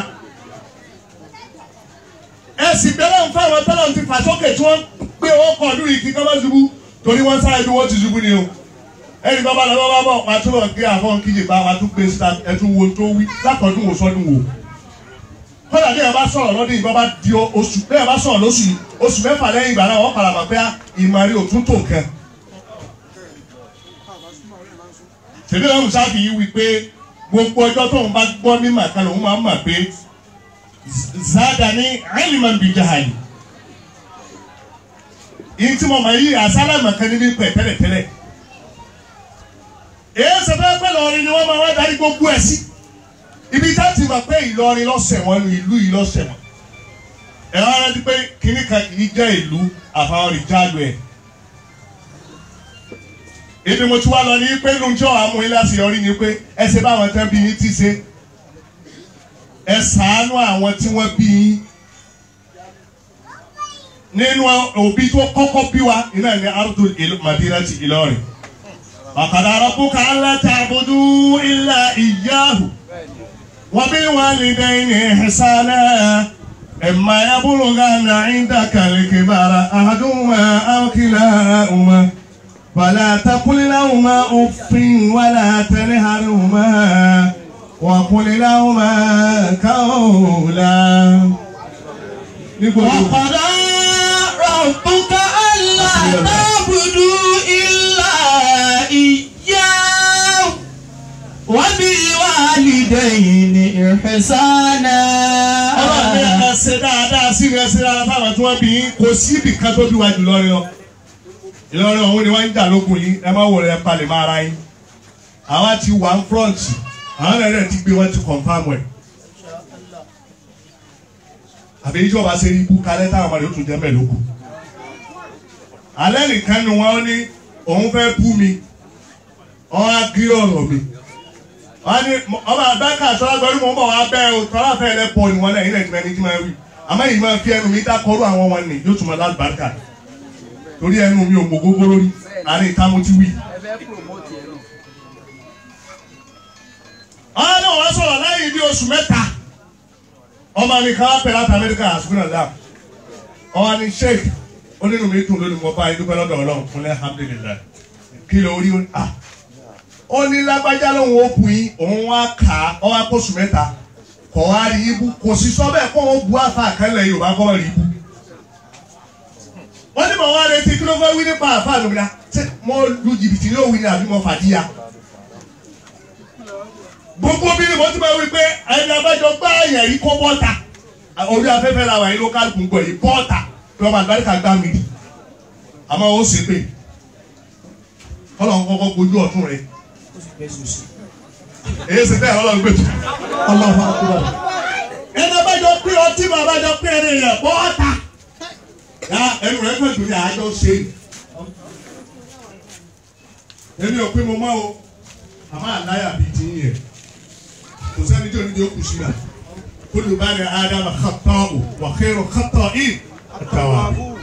ẹ sì bẹ̀rẹ̀ ń fáwọn tọ́lọ̀ ti fà sókè tí wọ́n gbé owó kọ̀ lórí kí kọ́mọ́ ṣubú torí wọ́n sáré bí wọ́n ti ṣubú ni o ẹni bàbá lọ bàbá bọ̀ wàá tún lọ gé àfọ̀n kíjì bá wàá tún gbé síta ẹtún wo tó wí látọ̀dún wò sọ́dún wò kọ́dà bí ẹ bá sọ̀rọ̀ lọ́dún yìí bá di oṣù bí ẹ bá sọ̀rọ̀ lóṣù yìí oṣù mẹ́fà lẹ́yìn ìgbà náà wọ́n padà mọ̀ pé ìmọ̀rí òtún tó nǹkan tèmi lọ́rùn sáfì yìí wí pé gbogbo ọjọ́ tóun bá gbọ́ ní màkà lòun máa ń mà pé zada ní aliman bi jahali yìí tí mo mọ̀ yìí àsálà màkà ní pẹ̀ tẹ́lẹ̀tẹ́lẹ̀ èyí sọ̀tẹ́ pẹ́ lọ́rin ni wọ́n máa wá darí gbogbo ẹ̀ sí ibi tá ti mọ̀ pé Ìlọrin lọ́sẹ̀ wọn ní ìlú yìí lọ́sẹ̀ wọn ẹ̀rọ ara ti pé kíní kan kì í jẹ́ ìlú àfàwọn ìjáàlú ẹ̀ ibi mo ti wá lọ ní pé lóúnjọ́ àmú ilé àṣeyọrí ni pé ẹ ṣe báwọn tẹ́ bí yín ti ṣe ẹ ṣàánú àwọn tí wọ́n bí yín nínú òbí tó kọ́kọ́ bí wa iná ní arúgbó madinati Ìlọrin ọ̀kadà rabbuka alla ta'budu illa iyyahu wa bil walidayni ihsana imma yablughanna 'indaka al-kibara ahaduhuma aw kilahuma. فلا تقل لهما أف ولا تنهرهما وقل لهما قولا وقضى ربك ألا تعبدوا إلا إياه وبالوالدين إحسانا ọlọ́run ní ẹ ṣe dáadáa sí ẹ ṣe dáadáa fáwọn tí wọ́n bí yín kò sí ibì kan tó bí wa jù lọ́rin lọ Ìlọrin ọ̀hún ni wọ́n ń jà lógun yìí ẹ má wọlé ẹ palẹ̀ máa ra yín àwa ti wà ń front àwọn ẹ̀rẹ́ ti gbé wọn ti confam ẹ̀ àbí ìjọba ṣe rí ibú kalẹ̀ táwọn ọmọdé ó tún jẹ́ mẹ́lòkù alẹ́ nìkan ni wọ́n ní òun fẹ́ bú mi wọ́n á gírí ọ̀rọ̀ mi wọ́n ní ọba àbáká àṣọlá gbọ́dọ̀ mọ̀ ń bọ̀ wá bẹ́ẹ̀ o tọ́lá fẹ́ lẹ́ pọ̀ ní wọn náà ilẹ̀ ìgbà ní kí máa wí àmọ́ èyí máa fi ẹnu mi dákọ̀ọ́rù àwọn wọn ni yóò tún máa lálùbáríkà torí ẹnu mi ò mọ gbogbo lórí àárín ìta mo ti wí. àwọn náà wọ́n sọ̀rọ̀ lẹ́yìn bí oṣù mẹ́ta ọmọ mi kan pẹ̀lú àti amẹ́ríkà àsùnkùn náà dáa ọmọ ni sheik onínú mi dùn lónìí mo bá yín dúpẹ́ lọ́dọ̀ ọlọ́run fún alhamdulillah kí ló rí ó ó ní lágbájá lóhùn ó bu yín òun wá kà á ọ wá kóṣù mẹ́ta kọ̀ wá rí ibú kò sí sọ bẹ́ẹ̀ kó wọn bu àfa àkànlẹ̀ yorùbá kọ́ rí ibú wọ́n ní mọ̀ wá retí kí ló fẹ́ wí nípa àfa àlùmíà ṣé mo lu jìbìtì ní òwì ni àbí mo fàdíyà gbogbo bí mo ti máa wí pé ẹni abájọ gbá ẹ̀yàn yìí kó bọ́ta orí afẹ́fẹ́ la wà yìí lókàlù gbogbo yìí bọ́ta tí wọ́n máa gbáríkà gbá mi àmọ́ ó sì pé kọ́lọ̀ ń kọ́kọ́ gbójú ọ̀tún rẹ̀ èyí sì bẹ́ẹ̀ ọlọ́run gbèjì. Allahu akbar. ẹni abájọ pé ọtí máa abájọ pé ẹni yẹn bọ́ta ya ẹnu rẹ̀ fẹ́ dùn ní àjọ ṣe èmi ò pé mo máa o àmọ́ àláyà bíi ti yẹn kò sẹ́ni tí onídìí ó kù sí náà kúlù bá ní ádámà xatọ́ ò wà xẹ́rọ xatọ́ ì àtàwà.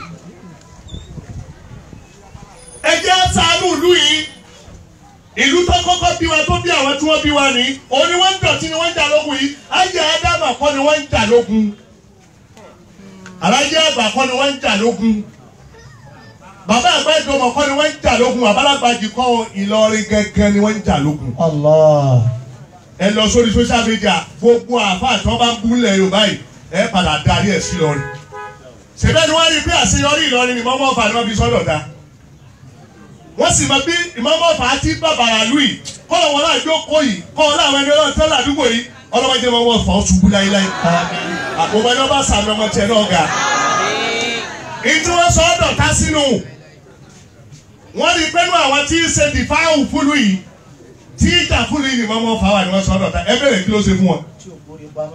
ẹ jẹ́ ṣàánú ìlú yìí ìlú tó kọ́kọ́ bí wa tó bí àwọn tí wọ́n bí wa ní òun ni wọ́n ń dọ̀tí ni wọ́n ń jà lógun yìí ayé ádámà kọ́ ni wọ́n ń jà lógun alájẹ àgbà kọ́ ni wọ́n ń jà lógun bàbá àgbà ìjọba kọ́ ni wọ́n ń jà lógun àbálàgbàjì kọ́ Ìlọrin gẹ́gẹ́ ni wọ́n ń jà lógun Allah. ẹ lọ sórí social media gbogbo àáfàá tí wọ́n bá ń gúnlẹ̀ Yorùbá yìí ẹ padà darí ẹ̀ sí Ìlọrin ṣèbẹ́ ni wọ́n rí i pé àṣeyọrí Ìlọrin ni mọ́mọ́ ọ̀fà ni wọ́n fi sọ́dọ̀ ta wọ́n sì mọ bí ìmọ̀mọ́ ọ̀fà àti bàbàrà lù yìí kọ́lọ̀ wọn náà jókòó yìí kọ́ ọ láwọn ẹni ọlọ́run tẹ́lẹ̀ àdúgbò yìí ọlọ́mọdé mọ́mọ́ ọ̀fà ó ṣubú láíláí àpòmọ́ ẹni wọ́n bá sàmì ọmọ tiẹ̀ náà ga ìtú wọn sọ ọ́ dọ̀tá sínú wọ́n rí i pé nú àwọn tí ń ṣe dìfáàwù fúlù yìí tí ìjà fúlù yìí ni mọ́mọ́ ọ̀fà wà ni wọ́n sọ ọ́ dọ̀tá ẹ bẹ̀rẹ̀ kí ló ṣe fún wọn Tí o borí pamọ́.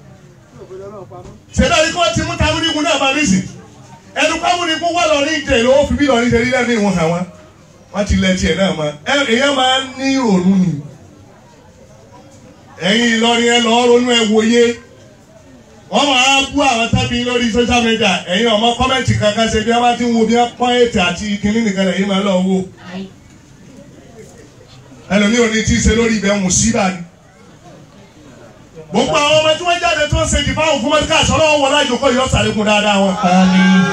ṣẹlẹ ní kó ti mú tamúnikun náà máa nísì ẹnu kámúnikun wà lọ ní ìjẹ ìlú ó fi bí lọ ní ìjẹ lílẹ ní ìwọn hàn wọn wọn ti lẹ tiẹ̀ náà mọ ẹ èyàn máa ń ní ìrònú ni ẹ̀yin Ìlọrin ẹ lọ ronú ẹ wòye wọn máa bú àwọn tábí lórí social media ẹ̀yin ọmọ kọmẹǹtì kankan ṣe bí wọn bá ti ń wo bí wọn pọ́n ètè àti kínní nìkan lẹ́yìn máa lọ wo ẹlòmíì ò ní tí ì ṣe lórí ibẹ̀ ń síbà ni gbogbo àwọn ọmọ tí wọ́n jáde tó ń ṣe jì fáwọn fún mẹ́tíkà sọ́nà wọn wọlé àjòkó yìí ọ̀sán àlékún dáadáa wọn. Àmín.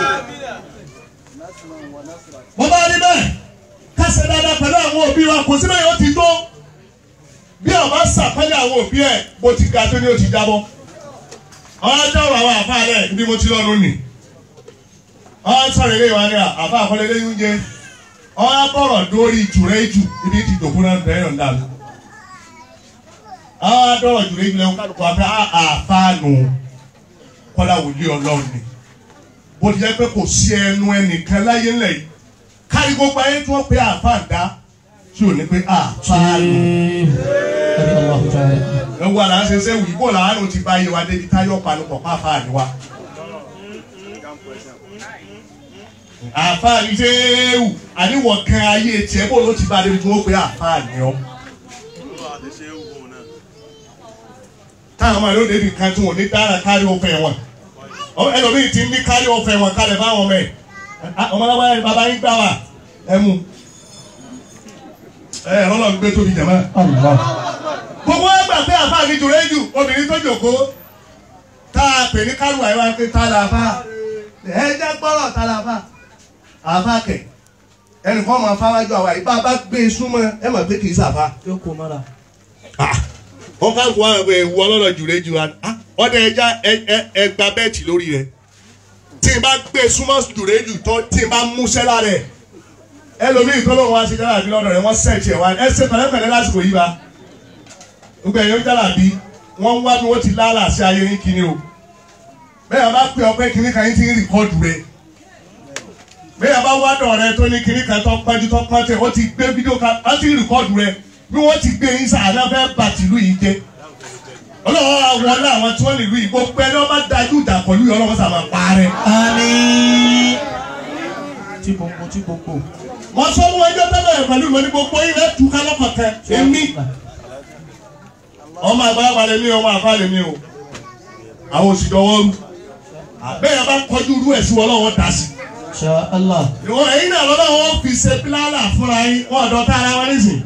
wọ́n bá rí bẹ́ẹ̀ kásẹ̀ dáadáa pẹ̀lú àwọn òbí wa kò síbẹ̀ yóò ti tó bí ọba sàpẹ́lẹ̀ àwọn òbí ẹ̀ bó ti ga tó ní o ti jábọ́. ọjọ́ wà wá àfa rẹ̀ bí mo ti lọ́nu nì. ọ sọ̀rọ̀ ilé wa ni àfa àkọlẹ̀ ilé oúnjẹ. ọ bọ̀rọ̀ dórí jùrẹ́ jù ibi ti dòkú náà bẹ̀rẹ̀ yọ̀ ń dàlú. ọ dọ̀rọ̀ jùrẹ́ jù lẹ́wọ̀n kálukú afẹ́ àfáànù kọ́lá wòlíì ọlọ́run ni. bó ti jẹ́ pé kò sí ẹnu ẹnìkan láyé ńlẹ̀ yìí kárí gbogbo ayé tí wọ́n pe àfáàdá tí ò ní pé àfáànù. Ẹni Allah ta'ala. ẹ wà láń ṣe ṣe wì bó làánù ti bá yé wa débi táyọ̀ panupọ̀ pa àfáàní wa. àfáàní ṣéwù àníwọ̀ kan ayé tiẹ̀ bó ló ti bá débi tí wọ́n pe àfáàní ọ. táwọn ọmọ yóò débi kan tí wọn ò ní dára kárí ọ̀fẹ́ wọn Ọ- ẹlòmíì ti ní kárí ọ̀fẹ́ wọn kalẹ̀ fáwọn ọmọ ẹ̀ ọmọ alábàá yẹn bàbá yín gbà wá ẹ mú ẹ ẹ lọ́lọ́ gbé tóbi jàmá Allah. gbogbo ẹgbà pé àfa mi jùlọ jù obìnrin tó jòkó tá a pè ní kálùwà yìí wá pé tá la fa ẹ jẹ́ gbọ́rọ̀ tá la fa àfa kẹ̀ ẹnì kan máa fáwájú àwa yìí bá a bá gbé e súnmọ́ ẹ mọ̀ pé kì í sàfa. Yóò kó mọ́ra. wọ́n ká wọ́n àwọn ewu ọlọ́rọ̀ jùlọ jù wá ọdẹ ẹja ẹgba bẹ́ẹ̀tì lórí rẹ̀ tí n bá gbé e súnmọ́ jùlọ jù tán tí n bá mú sẹ́lá rẹ̀ ẹlòmíì tó lóun wá sí dára bí lọ́dọ̀ rẹ̀ wọ́n sẹ̀tì ẹ̀ wá ẹ ṣe pẹ̀lẹ́pẹ̀lẹ́ lásìkò yìí bá gbogbo ẹ̀yọ́ dára bí wọ́n ń wá bí wọ́n ti lálà sí ayé yín kíní o bẹ́ẹ̀ bá pè ọpẹ́ kíní kan yín ti ń rìkọ́dù rẹ̀ bẹ́ẹ̀ bá wá dọ̀ rẹ tó ní kíní kan tó pẹ́jú tó pọ́n tẹ̀ wọ́n ti gbé fídíò kan wọ́n ti ń rìkọ́dù rẹ̀ bí wọ́n ti gbé yín sàánà fẹ́ bà tìlú yìí jẹ́ ọlọ́wọ́ àwọn àwọn tí wọ́n nílùú yìí gbogbo ẹni wọ́n bá dájú ìjà pẹ̀lú yìí ọlọ́wọ́ sàmà parẹ́. Àmín. Tí gbogbo tí gbogbo. mo sọ fún ẹjọ́ tẹ́lẹ̀ pẹ̀lú ìwé ní gbogbo yìí rẹ̀ tú kálọ́kọ̀ tẹ èmi ọmọ àgbàlagbà lè mí ọmọ àfa lè mí o àwọn òsì dọwọ́ rú àbẹ́yẹ bá kọjú rú ẹ̀ sí wọn lọ́wọ́ dà sí. Insha Allah. ìwọ ẹ̀yin náà lọ́dọ̀ wọn fi ṣe pílálà fúnra yín wọn ọ̀dọ́ tá ara wọn nísìn.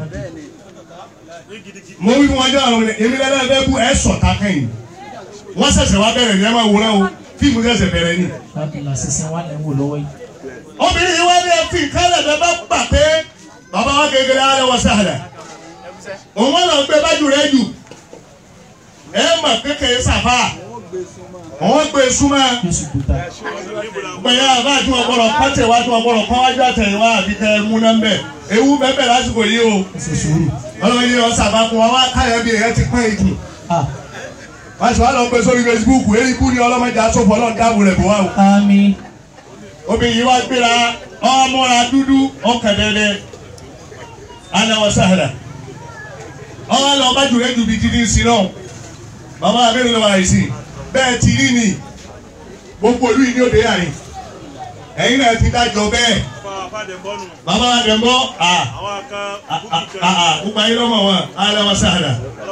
mo wí fún wọn jẹ́ àwọn ọmọdé èmi lẹ́nu ẹgbẹ́ bú ẹ̀ sọ̀tà kẹ́yìn wọ́n ṣẹ̀ṣẹ̀ wá bẹ̀rẹ̀ ní ẹ máa wúrẹ́ o fíìmù ṣẹ̀ṣẹ̀ bẹ̀rẹ̀ ni. Alhamdulillah sísìn wà lẹ́wọ̀ lọ́wọ́ yìí. obìnrin yìí wá ní ẹfí kálẹ̀ bẹ́ẹ̀ bá gbà pé bàbá wa kékeré alẹ́ wọ sáàdà òun wọn lọ gbé bájú rẹ jù ẹ mà kékeré sàfà òun gbé súnmọ́ Yóò sì kúta. gbẹ̀yà àbá tí wọn gbọ́dọ̀ pàtẹ wá tí wọn gbọ́dọ̀ kọ́ wájú àtẹ̀yìn wá àbí kẹ́ ẹ mú náà mbẹ́ ewu bẹ́ẹ̀ lásìkò yìí o Ẹ ṣe sùúrù. ọlọ́run yìí ọ̀sà bá fún wa wá káyọ̀ bí èyẹ ti pọ́n ìjù Ah. wọ́n sì wá lọ gbé sórí Facebook èyí kú ni ọlọ́mọdé asọ́fọ́ ọlọ́run dáàbò rẹ̀ bọ̀ wá o. Àmín. obìnrin yìí wá gbéra ọmọra dúdú ọkàdẹ́dẹ́ aláwọ̀ sáhàdà ọwọ́ lọ bá jùlọ ju bí títí sí náà bàbá abẹ́rẹ́ lọ́wọ́ àìsí bẹ́ẹ̀ ti rí ni gbogbo olú yìí ní òde àyè ẹ̀yin náà ti dájọ́ bẹ́ẹ̀ bàbá àdẹ̀mọ́ à gbogbo ayé lọ́mọ wọn aláwọ̀ sáhàdà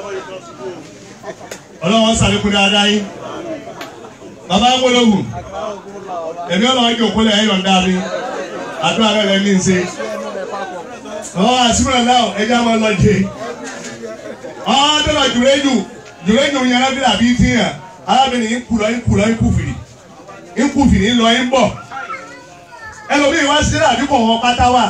ọlọ́wọ́ sàlékún dáadáa yín bàbá ń wọlọ́gùn èmi ọlọ́wọ́ jẹ́ òkúlẹ̀ ẹ̀yọ̀ ń dábí àdúrà rẹ̀ lẹ́ ní ṣe. ọ̀ àsìmọ̀ náà ẹja máa lọ jẹ. ọ̀ dọ́là jùlẹ́jù jùlẹ́jù yẹn lábẹ́ àbí tí yàn arábìnrin yín kú lọ yín kú lọ yín kú fìrì yín kú fìrì yín lọ yín bọ̀. ẹlòmíì wá sí àdúgbò wọn pátá wà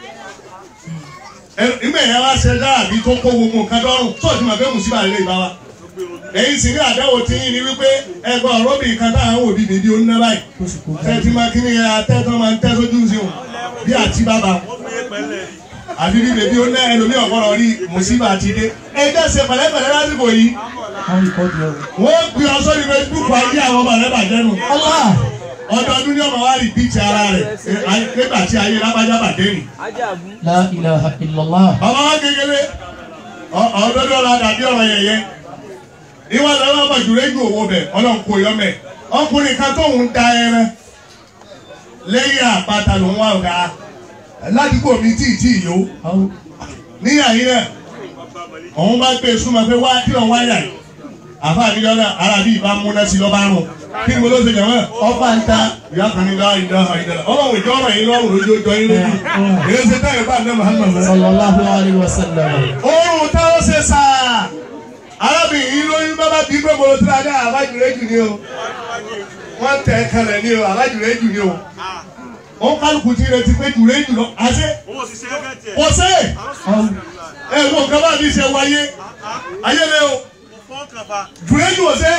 ìgbà yẹn wá ṣe dáàbí tó kó gbogbo nǹkan dọ́rùn tó ti mọ̀ pé mùsùlùmí àlè ìbá wa èyí sì ní àdáwò tí yín ni wípé ẹgbẹ́ ọ̀rọ̀bì kan táwọn òbí bèbí ó ń ná báyìí oṣù kò gbà tẹ́tí máa kí ni atẹ́tọ́ máa ń tẹ́ sójú sí wọn bí àti bàbá àbí bí bèbí ó ná ẹlòmíì ọ̀gbọ́dọ̀ rí mùsùlùmí àti dé ẹgbẹ́ ṣe pẹ̀lẹ́pẹ̀lẹ́ lásìkò yìí wọ́n rí kọ́ọ̀dù ẹ̀rù. wọ́n gbé ọ sórí Facebook ayé àwọn ọmọ rẹ bàjẹ́ nù Allah ọdọọdún ní ọmọ wa rí bíìtì ara rẹ̀ ẹ- nígbà tí ayé lábájá bàjẹ́ nì. la ilaha illallah. ọmọ wa kékeré ọ- ọdọọdún ọ̀la dàbí ọ̀rọ̀ yẹ̀yẹ́ ìwọ lọ́wọ́ ọmọ jùlọ ju owó bẹ̀ ọlọ́run kò yọ mẹ́ ọkùnrin kan tó ń da ẹran lẹ́yìn àpáta ló ń wá ọ̀gá ládùúgbò mi tí ì tí ì yó Àwọn níyà yín náà òun bá gbé súnmọ́ pé wá kí lọ́n wáyà yìí àfa àdìjọ́ náà ara bí ìbá múná sí lọ́ba rùn kí ni mo ló ṣe jẹ̀ wọ́n ọba ń ta ìyá kan ní lọ́wọ́ ìdá ìdá ọlọ́run ìjọ ọ̀rọ̀ yìí lọ́rùn lójú ọjọ́ yín lójú èyí ṣe táyọ̀ bá ní Muhammad lọ. sallallahu alayhi wa sallam. oorun táwọn ṣe sáà arábìnrin yìí lóyún bábá bí pé mo ti ra ní àbájúrẹ́ jù ní o wọ́n tẹ̀ kalẹ̀ ní o àbájúrẹ́ jù ní o ó kálukú ti retí pé jùrẹ́ jù lọ àṣẹ kò sí Àwọn ẹ wo nǹkan bá mi ṣe wáyé ayé lé o jùrẹ́ jù ọ̀sẹ̀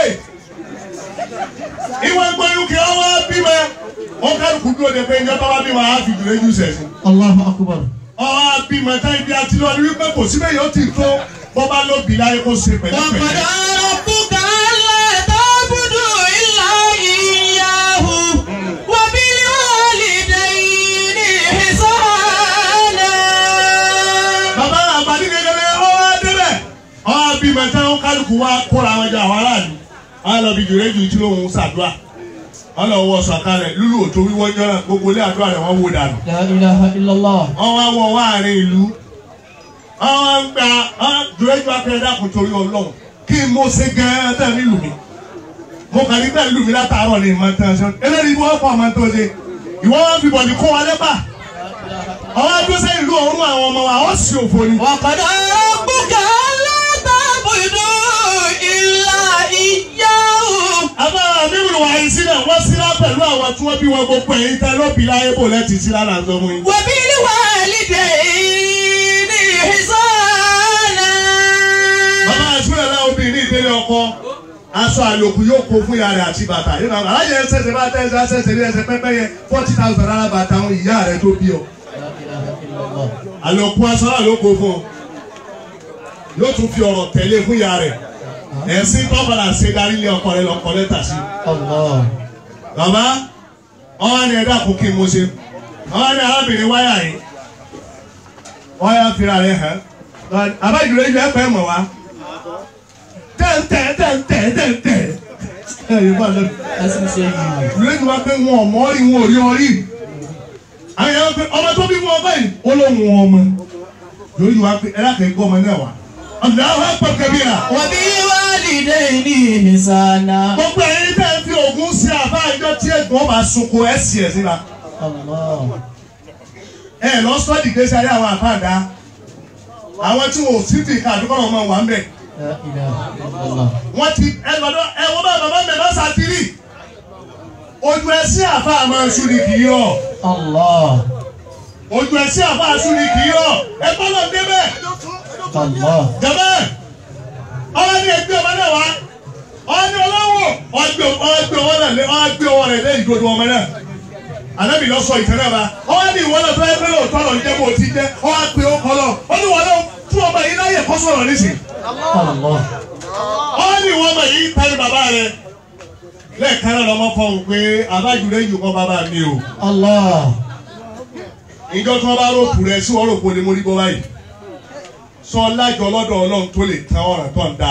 ìwé gbóyún kí wọ́n wá bímọ ó kálukú dúró de pé ìjọba wá bímọ á fi jùrẹ́ jù sẹ̀sìn Allahu akbar. ọ̀hún bímọ táyì bí a ti lọ ní wípé kò síbẹ̀ yóò ti tó bọ́bá ló bì láyé kó ṣe pẹ̀lẹ́pẹ̀lẹ́. ربك ألا تعبدوا إلا إياه وبالوالدين إحسانا bàbá àgbàdì kékeré ọwọ́ débẹ̀ ọwọ́ bímọ táwọn kálukú wá kóra wọn jẹ àwọn aráàlú wọn lọ bí jùlẹ̀ jù tí lóun ṣàdúrà wọn lọ wọ sọ̀kalẹ̀ lúlù òtó wíwọ́ jọ́nà gbogbo ilé àdúrà rẹ̀ wọ́n wó dànù. La ilaha illallah. wọ́n wá wọ wáàrin ìlú wọ́n wá ń gba jùlẹ̀ jù akẹ́rẹ́ dàkún torí ọlọ́run kí n mo ṣe gan-an tẹ̀ nílùú mi mo kàn ní bẹ́ẹ̀ lù mí látàárọ̀ ní ìmọ̀ tán ṣe eléyìí wọ́n pọ̀ ọmọ tó ṣe ìwọ́n wọn fi bọ̀dì kó wa lẹ́bà ọwọ́ adúlọ́ sẹ́yìn ìlú ọ̀run àwọn ọmọ wa ó sì òfò ni. وقد ربك ألا تعبدوا إلا إياه àbá mímú wà yìí sílẹ̀ wọ́n sílá pẹ̀lú àwọn tí wọ́n bí wọn gbogbo ẹ̀yìn tẹ́ ló bí láyé bò lẹ́tì sílá là ń sọ fún yín. وبالوالدين إحسانا bàbá àtúnyẹ̀ náà obìnrin ìdílé ọkọ aṣọ àlòkù yóò kó fún ìyá rẹ̀ àti bàtà yóò náà alájẹ ẹsẹ̀sẹ̀ bá tẹ̀ ẹsẹ̀ ẹsẹ̀ ní ẹsẹ̀ pẹ́pẹ́ yẹn forty thousand naira bàtà àwọn ìyá rẹ̀ tó bí ọ. La ilaha illallah. àlòkù aṣọ náà ló kó fún ọ yóò tún fi ọ̀rọ̀ tẹ̀lé fún ìyá rẹ̀ ẹ̀sìn tọ́balà ṣe darí ilé ọkọ rẹ̀ lọ́kọ lẹ́tà sí. Allah. bàbá ọwọ́ ni ẹ̀dá kò kí n mo ṣe ọwọ́ ni arábìnrin wáyà yìí wáyà fira rẹ̀ hàn abájúlẹ̀ ìjọ ẹ̀pẹ́ mọ̀ wá tẹ̀ǹtẹ̀ tẹ̀ǹtẹ̀ tẹ̀ǹtẹ̀ ẹ̀ yóò bá lọ. Ẹsìn ṣe yìí. ìlú ìjọba pé wọn ò mọ́ rí wọn ò rí ọ rí àwọn èèyàn pé ọmọ tó bí fún ọ báyìí ó ló ń wọn ọmọ yóò yíwá pé ẹ̀rá kẹ́ gbọ́ ọmọ náà wá ọ̀dà àwọn ẹ̀pọ̀ kẹ́bí rà وبالوالدين إحسانا. gbogbo ẹ̀yin tẹ́ ẹ fi ògùn sí àbá ìjọ tí ẹ̀gbọ́n bá sunko ẹ̀ sì ẹ̀ síra. Allah. ẹ lọ sọ́ọ̀dì gbèsè ayé àwọn àfáàdá àwọn tí wọn ò sí ti ká àdúgbò ọmọ wà ń bẹ̀ La ilaha illallah. wọ́n ti ẹ lọ́dọ̀ ẹ wọ́n bá bàbá mi bá sàtírì ojú ẹ sí àfa àmọ́ ẹṣu ni kì í rọ̀ Allah. ojú ẹ sí àfa ẹṣu ni kì í rọ̀ ẹ gbọ́dọ̀ débẹ̀ Allah. jẹ́bẹ̀ ọwọ́ ní ẹgbẹ́ ọmọ náà wá ọwọ́ ní ọlọ́wọ́ ọgbẹ́ ọgbẹ́ ọwọ́ náà lé ọgbẹ́ ọwọ́ rẹ̀ lé ìdodo ọmọ náà anabi lọ sọ ìtẹ́lẹ̀ ba ọwọ́ ní ìwọ náà tó yẹ pé lóòótọ́ lọ jẹ́ bó ti jẹ́ ọwọ́ pé ó kọ́ lọ ó ní wọ́n náà fún ọmọ yìí láyè kọ́ sọ̀rọ̀ nísìn Allah. ọwọ́ ní ìwọ ọmọ yìí tani bàbá rẹ lẹ́ẹ̀kan náà lọ́mọ fọhùn pé abájúlẹ̀ yìí kọ́ bàbá mi o Allah. ìjọ tí wọ́n bá rògbò rẹ sí wọ́n rògbò ni mo rí bọ́ báyìí sọ lájọ lọ́dọ̀ ọlọ́run tó lè tán ọ̀ràn tó ń da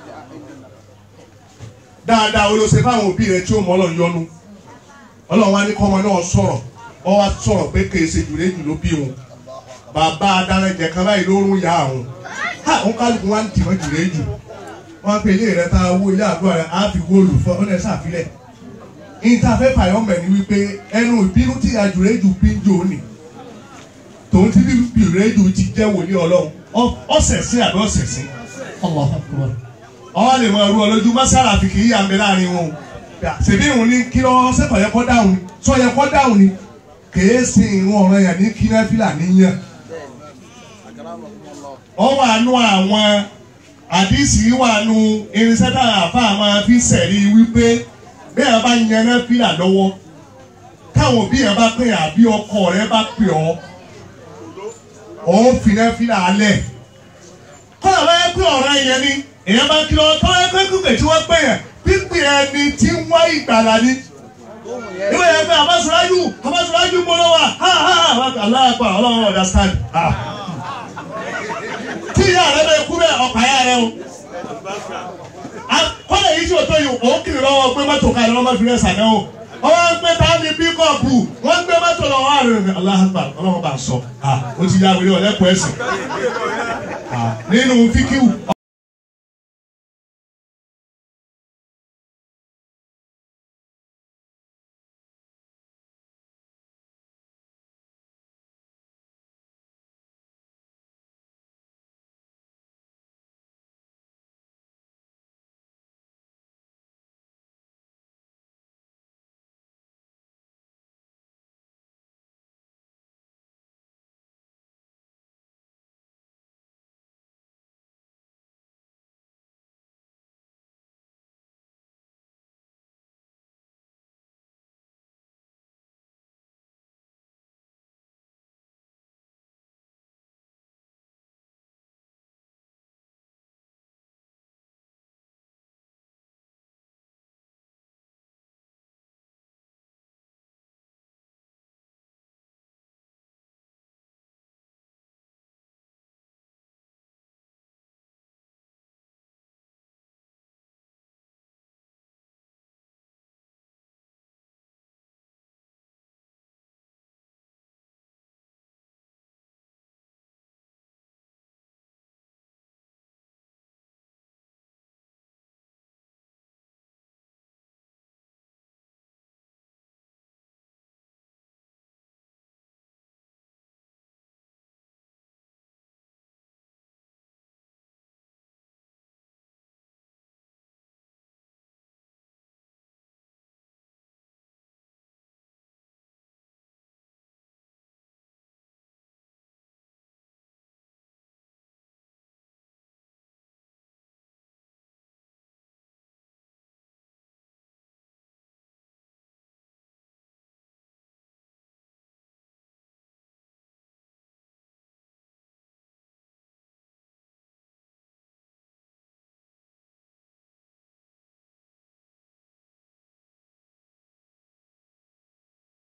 dáadáa o ló ṣe fáwọn òbí rẹ tí ó mọ ọlọ́run yọ́nú ọlọ́run wa ní kọ́mọ náà sọ̀rọ̀ ọ wá sọ̀rọ̀ pé kèé ṣe jùlẹ̀ jù ló bí wọn bàbá adarẹ̀jẹ̀ kan báyìí ló rún ya àwọn ha òun kálukú wa ń tì wọ́n jùlẹ̀ jù wọ́n pe ilé rẹ tá a wó ilé àdúrà rẹ á fi góòlù fún ọ lẹ́sà àfilẹ̀ ìtafẹ́ fàyọ́mẹ̀ ni wípé ẹnu ìbínú tí àjùlẹ̀ jù bí ń jò ní tòun ti bí bìrẹ́jù ti jẹ́ wòlíì ọlọ́run ọ̀sẹ̀ sí àbí ọ̀sẹ̀ sí Allah akbar. ọwọ́ lè mọ ẹrú ọlójú mọ́sálà fi kì í yà mí láàrin wọn o ṣèbí ìhun ní kí lọ́ sẹ́kọ̀ yẹ kọ́ dáhùn ni sọ yẹ kọ́ dáhùn ni kèé sin ìrún ọ̀ràn yẹn ní kí náfìlà níyàn ọ wà nù àwọn àdìsí wà nù irinṣẹ́ táwọn àfa máa fi sẹ̀rí wípé bí ẹ bá yan náfìlà lọ́wọ́ táwọn òbí yẹn bá pè àbí ọkọ rẹ bá pè ọ́ ọ́ fi náfìlà alẹ̀ kọ́lá bá yẹ pé ọ̀ràn yẹn ni èèyàn bá kí lọ́wọ́ tọ́wọ́ pé kúkẹ́ tí wọ́n pè yẹn pípé ẹni tí ń wá ìgbàlá ni ìwé yẹn pé abásùlájú abásùlájú gbọ́dọ̀ wà ha ha aláàpá ọlọ́run understand ha tí ìyá rẹ bẹ kú bẹ́ẹ̀ ọ̀pá yá rẹ o kọ́lá yìí tí o tó yìí òun kiri lọ́wọ́ pé mọ́tò ká lọ́wọ́ fi rẹ̀ sànẹ́ o wọ́n ń gbé táàmì bíkọ́ọ̀pù wọ́n ń gbé mọ́tò lọ́wọ́ àrùn aláàpá ọlọ́run bá sọ ha o ti yá wẹ̀rẹ̀ ọ̀lẹ́kọ̀ọ́ ẹ̀sìn nínú fíkíwù.